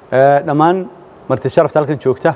dhammaan marti sharafta halkan joogta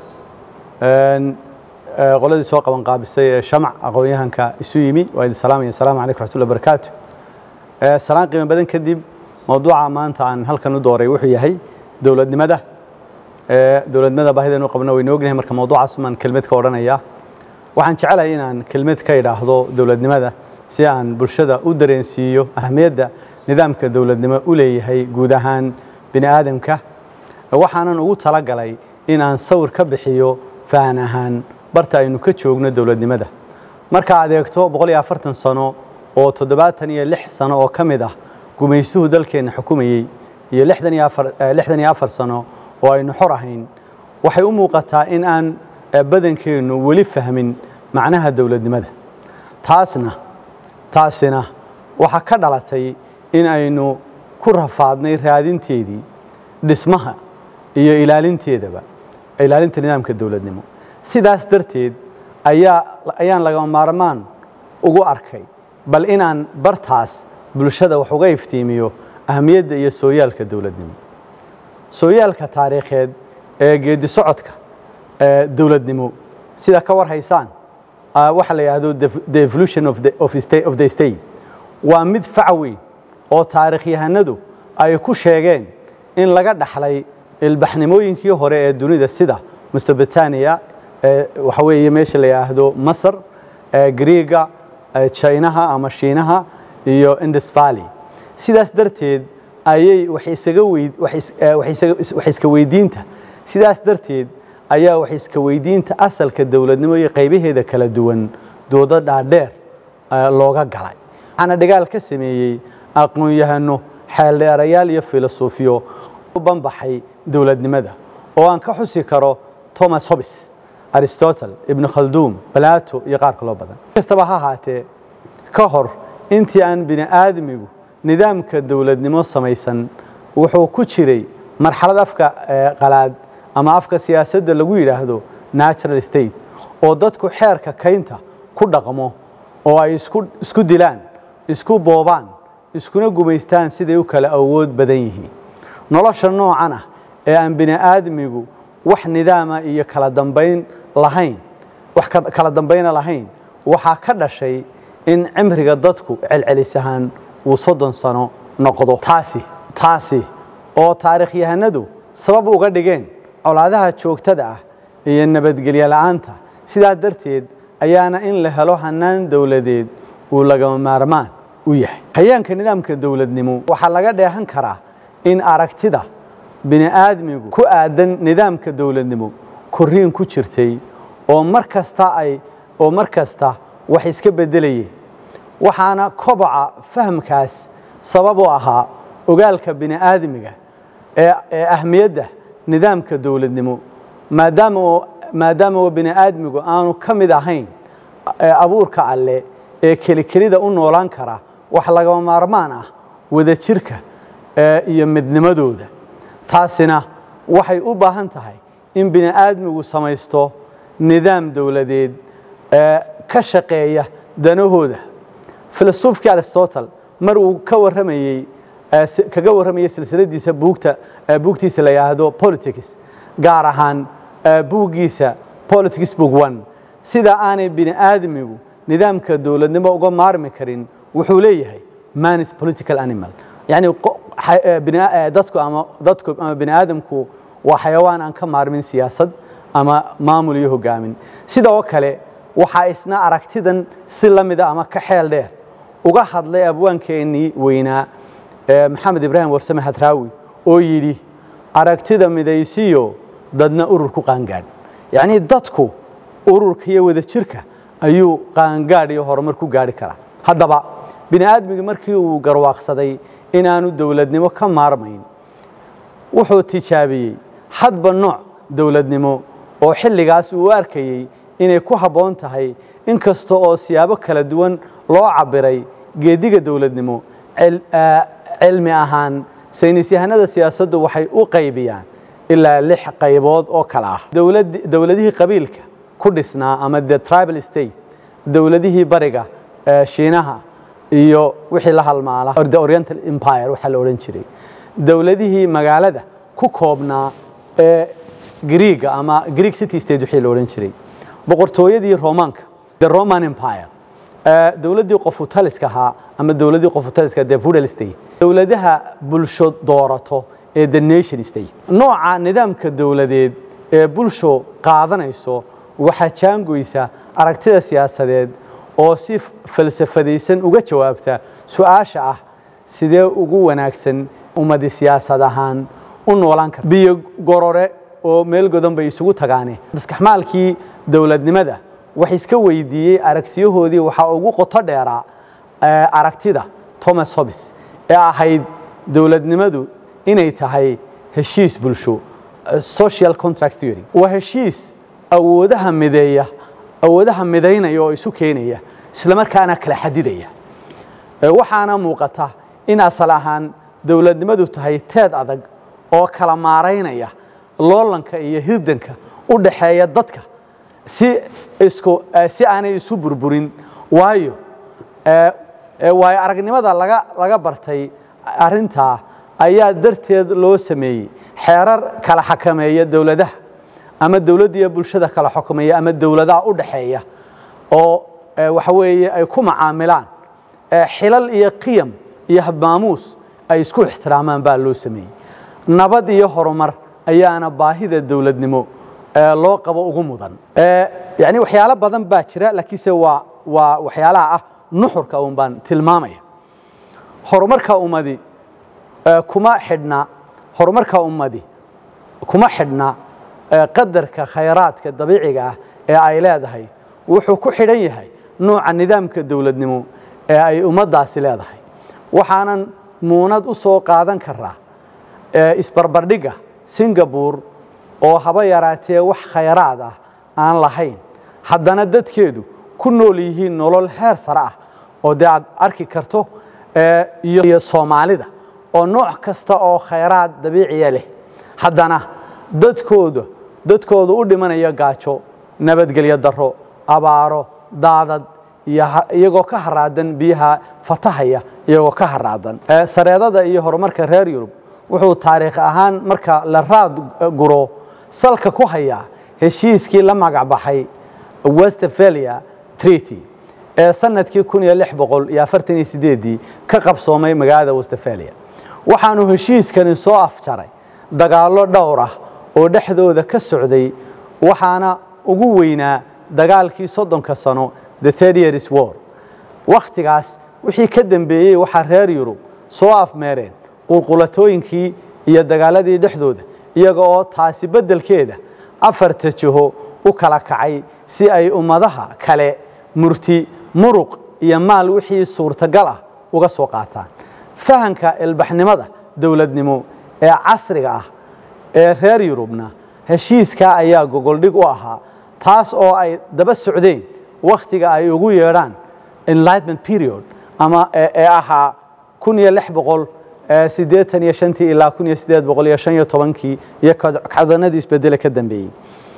qoladii soo qaban qaabisay ee shamac aqoon-yahanka isu yimi waa idin salaamaya asalaamu calaykum raxmatullahi barakaatu salaan qiimo badan kadib mawduuca maanta aan halkan u dooray wuxuu yahay dowladnimada dowladnimada baahidaynu qabno waynu ognahay marka mawduucaas umaan kelmad ka odhanaya waxaan jecelahay inaan kelmad ka idhaahdo dowladnimada si aan bulshada u dareensiiyo ahamiyadda nidaamka dowladnimo u leeyahay guud ahaan bini aadamka waxaanan ugu talagalay in aan sawir ka bixiyo fahan ahaan barta aynu ka joogno dowladnimada marka aad eegto boqol iyo afartan sano oo toddobaatan iyo lix sano oo ka mid ah gumaystuhu dalkeenna xukumayey iyo lixdan iyo afar lixdan iyo afar sano oo aynu xor ahayn waxay u muuqataa in aan badankeennu weli fahmin macnaha dowladnimada taasna taasina waxaa ka dhalatay in aynu ku rafaadnay raadinteedii dhismaha iyo ilaalinteedaba ilaalinta nidaamka dowladnimo sidaas darteed ayaa ayaan lagama maarmaan ugu arkay bal inaan bartaas bulshada wax uga iftiimiyo ahamiyadda iyo sooyaalka dowladnimo sooyaalka taariikheed ee geedi socodka dowladnimo sida ka war haysaan waxa la yidhaahdo the evolution of the, of, state, of the state waa mid fac weyn oo taarikhyahanadu ay ku sheegeen in laga dhaxlay ilbaxnimooyinkii hore ee dunida sida mustobritania waxa weeye meesha la yidhaahdo masar griiga jinaha ama shiinaha iyo indus valley sidaas darteed ayay wax iska weydiinta sidaas darteed ayaa wax iska weydiinta asalka dowladnimo iyo qaybaheeda kala duwan doodo dhaadheer looga galay waxaana dhigaal ka sameeyey aqoon-yahano xeeldheerayaal iyo filosofiyo u banbaxay dowladnimada oo aan ka xusi karo thomas hobbes aristotle ibnu khalduum balato iyo qaar kaloo badan kastaba ha ahaatee ka hor intii aan bini aadmigu nidaamka dowladnimo samaysan wuxuu ku jiray marxalad afka qalaad ama afka siyaasadda lagu yidhaahdo natural state oo dadku xeerka kaynta ku dhaqmo oo ay isku dilaan isku boobaan iskuna gumaystaan siday u kala awood badan yihiin nolosha noocan ah ee aan bini aadmigu wax nidaama iyo kala dambayn lahayn wax kala dambayna lahayn waxaa ka dhashay in cimriga dadku celcelis ahaan uu soddon sano noqdo taasi taasi oo taarikhyahanadu sabab uga dhigeen colaadaha joogtada ah iyo nabadgelyo la'aanta sidaa darteed ayaana in la helo hannaan dowladeed uu lagama maarmaan u yahay hayaanka nidaamka dowladnimo waxaa laga dheehan karaa in aragtida bini aadmigu ku aadan nidaamka dowladnimo korriin ku jirtay oo mar kasta ay oo mar kasta wax iska beddelayeen waxaana koboca fahamkaas sabab u ahaa ogaalka bini aadmiga ee ahmiyadda nidaamka dowladnimo maadaama maadaama bini aadmigu aanu ka mid ahayn abuurka alle ee kelikelida u noolaan kara wax lagama maarmaan ah wadajirka iyo midnimadooda taasina waxay u baahan tahay in bini aadmigu samaysto nidaam dowladeed ka shaqeeya danahooda filosofkii aristotle mar uu ka waramayey kaga warramayey silsiladiisa buugta buugtiisa la yidhaahdo politics gaar ahaan buuggiisa politics book one sida aanay bini aadmigu nidaamka dowladnimo uga maarmi karin wuxuu leeyahay man is political animal yani dadku ama dadku ama bini aadamku waa xayawaan aan ka maarmin siyaasad ama maamul iyo hogaamin sida oo kale waxaa isna aragtidan si la mida ama ka xeel dheer uga hadlay abwaankeenii weynaa maxamed ibraahim warsame hadraawi oo yidhi aragtida midaysiyo dadna urur ku qaangaadh yacnii dadku ururka iyo wadajirka ayuu qaangaadh iyo horumar ku gaadhi karaa haddaba bini aadmiga markii uu garwaaqsaday inaanu dowladnimo ka maarmayn wuxuu tijaabiyey hadba nooc dowladnimo oo xilligaas uu arkayey inay ku habboon tahay in kasta oo siyaabo kala duwan loo cabiray geediga dowladnimo cilmi ahaan saynis yahanada siyaasaddu waxay u qaybiyaan ilaa lix qaybood oo kale ah dowladihii qabiilka ku dhisnaa ama the tribal state dowladihii bariga shiinaha iyo wixii la halmaala the oriental empire waxaa la odhan jiray dowladihii magaalada ku koobnaa ee greega ama greek city state wixii la odhan jiray boqortooyadii romaanka the roman empire dowladdii qofutaliska ahaa ama dowladdii qofutaliska the feudal state dowladaha bulsho doorato ee the nation state nooca nidaamka dowladeed ee bulsho qaadanayso waxaa jaangoysa aragtida siyaasadeed oo si falsafadaysan uga jawaabta su-aasha ah sidee ugu wanaagsan ummadi siyaasad ahaan u noolaan karta biyo gorore oo meel godan bay isugu tagaane maskaxmaalkii dowladnimada wax iska weydiiyey aragtiyahoodii waxaa ugu qoto dheeraa aragtida thomas hobbes ee ahayd dowladnimadu inay tahay heshiis bulsho social contract theory waa heshiis awoodaha mideeya awoodaha midaynaya oo isu keenaya isla markaana kala xadidaya waxaana muuqata in asal ahaan dowladnimadu tahay teed adag oo kala maaraynaya loolanka iyo hirdanka u dhaxeeya dadka si isku si aanay isu burburin waayo waayo aragnimada laga laga bartay arrintaa ayaa darteed loo sameeyey xeerar kala xakameeya dowladaha ama dowladda iyo bulshada kala xukumeeya ama dowladaha u dhaxeeya oo waxa weeye ay ku macaamilaan xilal iyo qiyam iyo habmaamuus ay isku ixtiraamaan baa loo sameeyey nabad iyo horumar ayaana baahida dowladnimo loo qabo ugu mudan yani waxyaalo badan baa jira laakiinse waa waa waxyaalaha ah nuxurka un baan tilmaamaya horumarka ummadi kuma xidhna horumarka ummadi kuma xidhna qadarka khayraadka dabiiciga ah ee ay leedahay wuxuu ku xidhan yahay nooca nidaamka dowladnimo ee ay ummaddaasi leedahay waxaanan muunad u soo qaadan karaa isbarbardhigga singabore oo haba yaraatee wax khayraad ah aan lahayn haddana dadkeedu ku nool yihiin nolol heer sare ah oo dee aad arki karto iyo soomaalida oo nooc kasta oo khayraad dabiiciya leh haddana dadkooda dadkooda u dhimanaya gaajo nabadgelyo daro abaaro daadad iyagoo ka haraadan biyaha fatahaya iyagoo ka haraadan sareedada iyo horumarka reer yurub wuxuu taariikh ahaan marka la raad guro salka ku hayaa heshiiskii la magac baxay westphalia treaty ee sanadkii kun iyo lix boqol iyo afartan iyo sideedii ka qabsoomay magaalada westphalia waxaanu heshiiskani soo afjaray dagaallo dhowr ah oo dhexdooda ka socday waxaana ugu weynaa dagaalkii soddonka sano the third years war wakhtigaas wixii ka dambeeyey waxaa reer yurub soo afmeereen qulqulatooyinkii iyo dagaaladii dhexdooda iyaga oo taasi beddelkeeda afarta jiho u kala kacay si ay ummadaha kale murti muruq iyo maal wixii suurtagal ah uga soo qaataan fahanka ilbaxnimada dowladnimo ee casriga ah ee reer yurubna heshiiskaa ayaa gogoldhig u ahaa taas oo ay daba socdeen wakhtiga ay ugu yeedhaan enlightment period ama ee ahaa kun iyo lix boqol siddeetan iyo shantii ilaa kun iyo siddeed boqol iyo shan iyo tobankii iyo kacdoonadii isbedele ka dambeeyey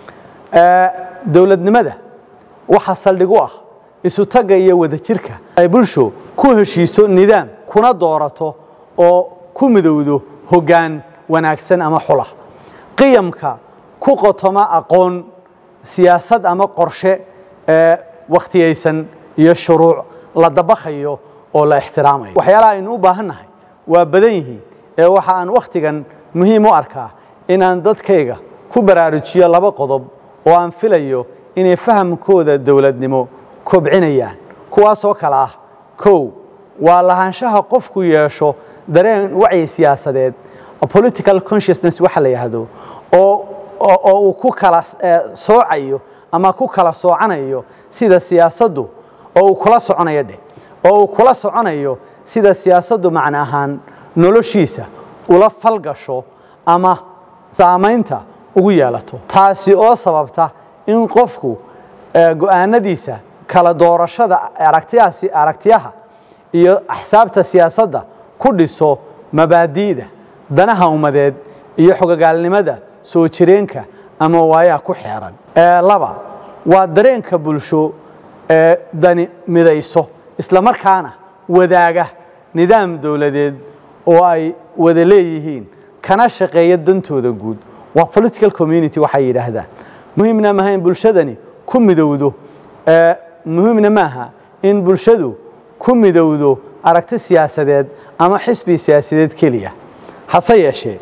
dowladnimada waxaa saldhig u ah isu tagga iyo wadajirka ay bulsho ku heshiiso nidaam kuna doorato oo ku midowdo hoggaan wanaagsan ama xula qiyamka ku qotoma aqoon siyaasad ama qorshe wakhtiyaysan iyo shuruuc la dabakhayo oo la ixtiraamayo waxyaalaha aynu u baahan nahay waa badan yihiin ee waxa aan wakhtigan muhiim u arkaa inaan dadkayga ku baraarujiyo laba qodob oo aan filayo inay fahamkooda dowladnimo kobcinayaan kuwaasoo kale ah kow waa lahaanshaha qofku yeesho dareen wacyi siyaasadeed political consciousness waxa la yidhaahdo oo oo uu ku kala soocayo ama ku kala soocanayo sida siyaasaddu oo uu kula soconayo dheh oo uu kula soconayo sida siyaasaddu macno ahaan noloshiisa ula falgasho ama saamaynta ugu yeelato taasi oo sababta in qofku go'aanadiisa kala doorashada aragtiyahaasi aragtiyaha iyo axsaabta siyaasadda ku dhiso mabaadi'da danaha ummadeed iyo xogogaalnimada soo jireenka ama waayaha ku xeeran laba waa dareenka bulsho ee dani midayso isla markaana wadaaga nidaam dowladeed oo ay wada leeyihiin kana shaqeeya dantooda guud waa political community waxay yidhaahdaan muhiimna maaha in bulshadani ku midowdo muhiimna maaha in bulshadu ku midowdo aragti siyaasadeed ama xisbi siyaasadeed keliya hase yeeshee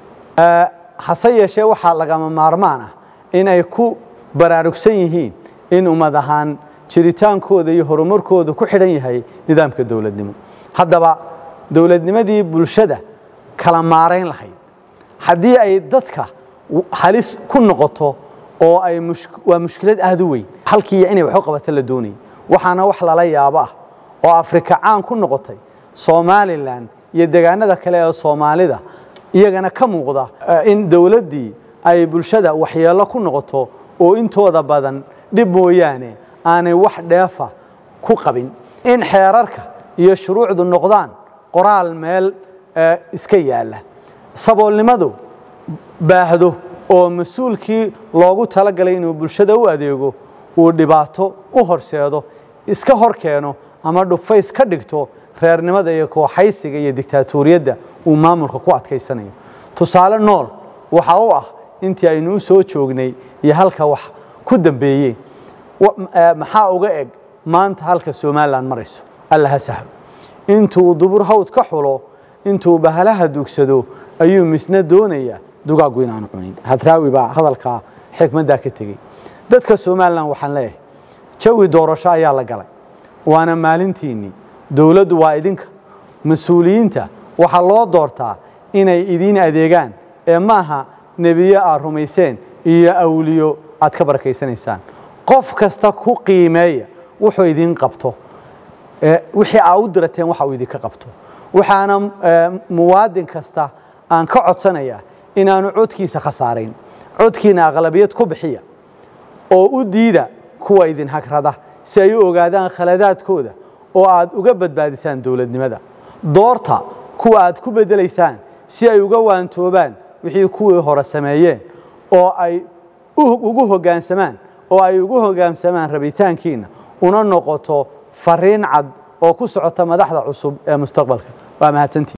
hase yeeshee waxaa lagama maarmaan ah in ay ku baraarugsan yihiin in ummad ahaan jiritaankooda iyo horumarkooda ku xidhan yahay nidaamka dowladnimo haddaba dowladnimadii bulshada kala maarayn lahayd haddii ay dadka halis ku noqoto oo ay waa mushkilad aada u weyn halkii inay waxu qabato la doonayay waxaana wax lala yaabo ah oo afrika caan ku noqotay somalilan iyo degaanada kale ee soomaalida iyagana ka muuqda in dowladdii ay bulshada waxyeello ku noqoto oo intooda badan dhib mooyaane aanay wax dheefa ku qabin in xeerarka iyo shuruucdu noqdaan qoraal meel iska yaalla saboolnimadu baahdo oo mas-uulkii loogu talagalay inuu bulshada u adeego uu dhibaato u horseedo iska hor keeno ama dhufays ka dhigto reernimada iyo kooxaysiga iyo digtaatoriyadda uu maamulka ku adkaysanayo tusaale nool waxa u ah intii aynu u soo joognay iyo halka wax ku dambeeyeen maxaa uga eg maanta halka somalilan marayso alla ha sahlo intuu dubur hawd ka xulo intuu bahalaha dugsado ayuu misna doonayaa dugaaggu inaanu cunin hadraawi baa hadalkaa xikmaddaa ka tegey dadka somalilan waxaan leeyahay jawi doorasho ayaa la galay waana maalintiinnii dowladdu waa idinka mas-uuliyiinta waxaa loo doortaa inay idiin adeegaan ee maaha nebiye aad rumayseen iyo awliyo aad ka barakaysanaysaan qof kasta ku qiimeeya wuxuu idiin qabto wixii aa u dirateen waxa uu idinka qabto waxaana muwaadin kasta aan ka codsanayaa inaanu codkiisa khasaarayn codkiina aqlabiyad ku bixiya oo u diida kuwa idin hagrada si ay u ogaadaan khaladaadkooda oo aad uga badbaadisaan dowladnimada doorta kuwa aad ku bedelaysaan si ay uga waantoobaan wixii kuwii hore sameeyeen oo ay ugu hoggaansamaan oo ay ugu hoggaansamaan rabitaankiina una noqoto fariin cad oo ku socota madaxda cusub ee mustaqbalka waa mahadsantii